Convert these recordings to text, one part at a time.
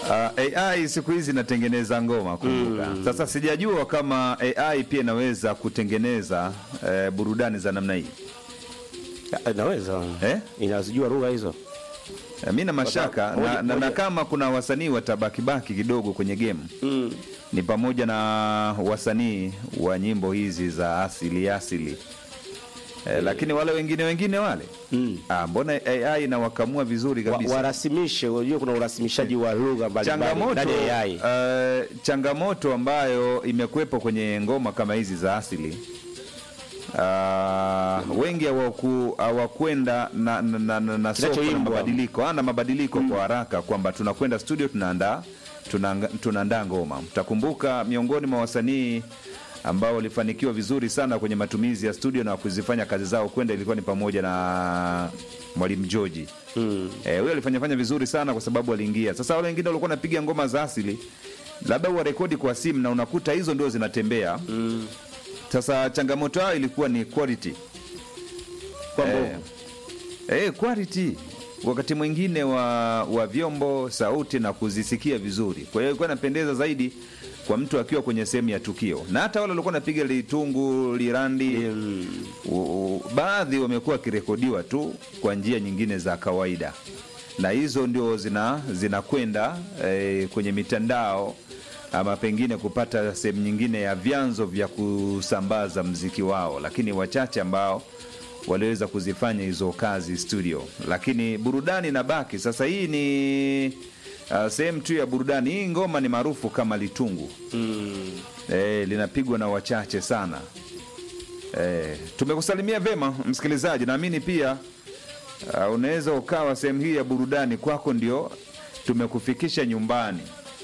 Uh, AI siku hizi inatengeneza ngoma kumbuka. Sasa sijajua kama AI pia inaweza kutengeneza eh, burudani za namna hii. Ya, Inaweza Eh? inazijua lugha hizo. Eh, Mi na mashaka Moja- na, na, na moja- kama kuna wasanii watabakibaki kidogo kwenye game Mm. ni pamoja na wasanii wa nyimbo hizi za asili asili eh, lakini wale wengine wengine wale Mm. ah, mbona AI inawakamua vizuri Wa, kabisa. warasimishe, unajua kuna urasimishaji wa lugha mbalimbali changamoto, ndani ya AI. eh, changamoto ambayo imekuwepo kwenye ngoma kama hizi za asili uh, wengi hawaku- hawakwenda na, na, na, na, na soko na Kinachoimbwa. mabadiliko ana mabadiliko kwa haraka kwamba tunakwenda studio tunaandaa tunaanga- tunaandaa ngoma mtakumbuka miongoni mwa wasanii ambao walifanikiwa vizuri sana kwenye matumizi ya studio na kuzifanya kazi zao kwenda ilikuwa ni pamoja na mwalimu George Mm. Eh, huyo alifanya fanya vizuri sana kwa sababu aliingia. Sasa wale wengine walikuwa wanapiga ngoma za asili, labda warekodi kwa simu na unakuta hizo ndio zinatembea. Mm. Sasa changamoto yao ilikuwa ni quality. Kwa Eh, mbovu. eh, quality wakati mwingine wa, wa vyombo sauti na kuzisikia vizuri. Kwa hiyo ilikuwa inapendeza zaidi kwa mtu akiwa kwenye sehemu ya tukio, na hata wale walikuwa wanapiga litungu lirandi Mm. U- u- baadhi wamekuwa wakirekodiwa tu kwa njia nyingine za kawaida na hizo ndio zina zinakwenda eh, kwenye mitandao ama pengine kupata sehemu nyingine ya vyanzo vya kusambaza mziki wao, lakini wachache ambao waliweza kuzifanya hizo kazi studio, lakini burudani inabaki. Sasa hii ni uh, sehemu tu ya burudani. Hii ngoma ni maarufu kama litungu Mm. eh, linapigwa na wachache sana. Eh, tumekusalimia vema msikilizaji, naamini pia uh, unaweza ukawa sehemu hii ya burudani kwako, ndio tumekufikisha nyumbani.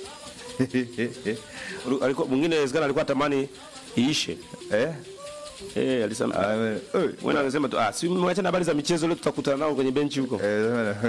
Ulu- alikuwa mwingine inawezekana alikuwa atamani iishe. eh? Eh, alisema Ah, we- oi, Mwana anasema tu ah, si mwacha habari za michezo leo tutakutana nao kwenye benchi huko. eh,